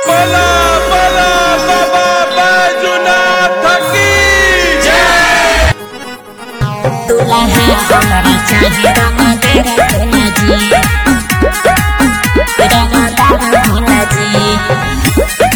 बोला बोला बाबा बैजुनाथ की जय दुल्हा हमारी चाहे रंगदार भोला जी रंगदार भोला जी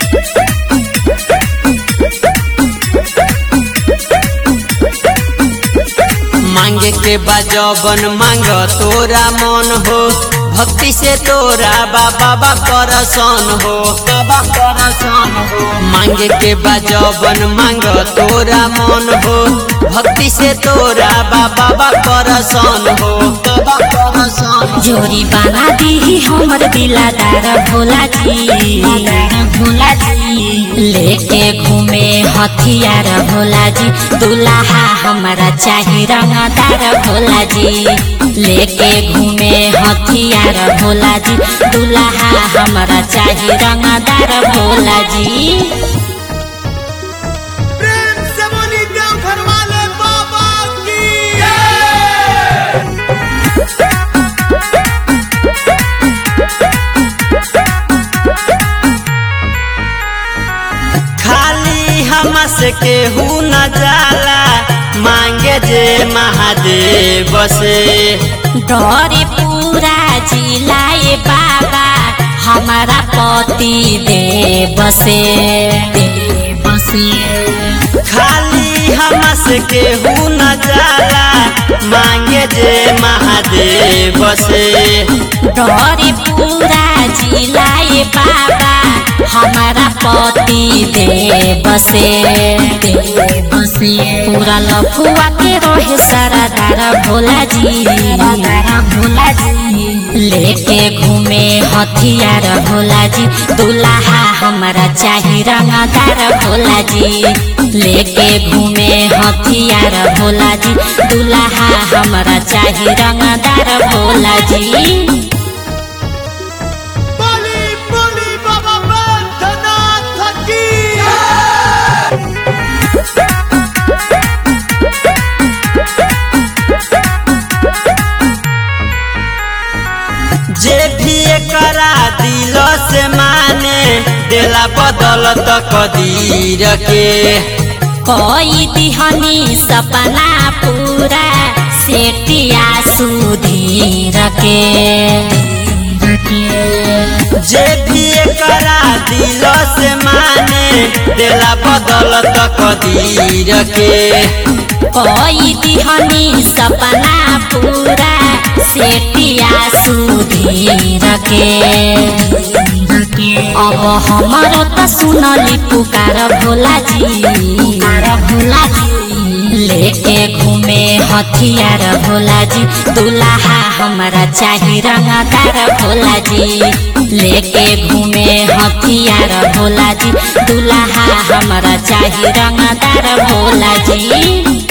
मांगे के बजबन मांग तोरा मन हो भक्ति से तोरा बाबा बा परसन हो बाबा परसन हो मांगे के बजबन मांग तोरा मन हो भक्ति से तोरा बाबा बा परसन हो बाबा परसन जोरी बना दी हमर दिलादार भोला जी भोला जी लेके घूमे हथियार भोला जी दुल्हा हमारा चाही रंगदार भोला जी लेके घूमे हथियार भोला जी दुल्हा हमारा चाही रंगदार भोला जी प्रेम से बोली देवघर वाले बाबा की जय खाली हमस के हु न जाला मांगे जे महादेव से डरे पूरा जिलाए बाबा हमारा पति देव से देव से खाली हमस के हु न जाला मांगे जे महादेव से डरे पूरा जिलाए बाबा हमारा पति देव से देव से पूरा लफुआ के रहे सारा दारा भोला जी भोला जी लेके घूमे हथियार भोला जी दुल्हा हमारा चाही रंगदार भोला जी लेके घूमे हथियार भोला जी दुल्हा हमारा चाही रंगदार भोला जी बोली बोली बाबा बैद्यनाथ की जय जे भी करा दिल से माने देला बदल त कदीर के कोई दिहनी सपना पूरा सेटिया सुधीर के जे भी करा दिल से माने देला बदल त कदीर के कोई दिहनी सपना पूरा सेटिया सुधीर के अब हमारो त सुनली पुकार भोला जी भोला जी लेके घूमे हथियार भोला जी दुल्हा हमारा चाही रंगदार भोला जी लेके घूमे हथियार भोला जी दुल्हा हमारा चाही रंगदार भोला जी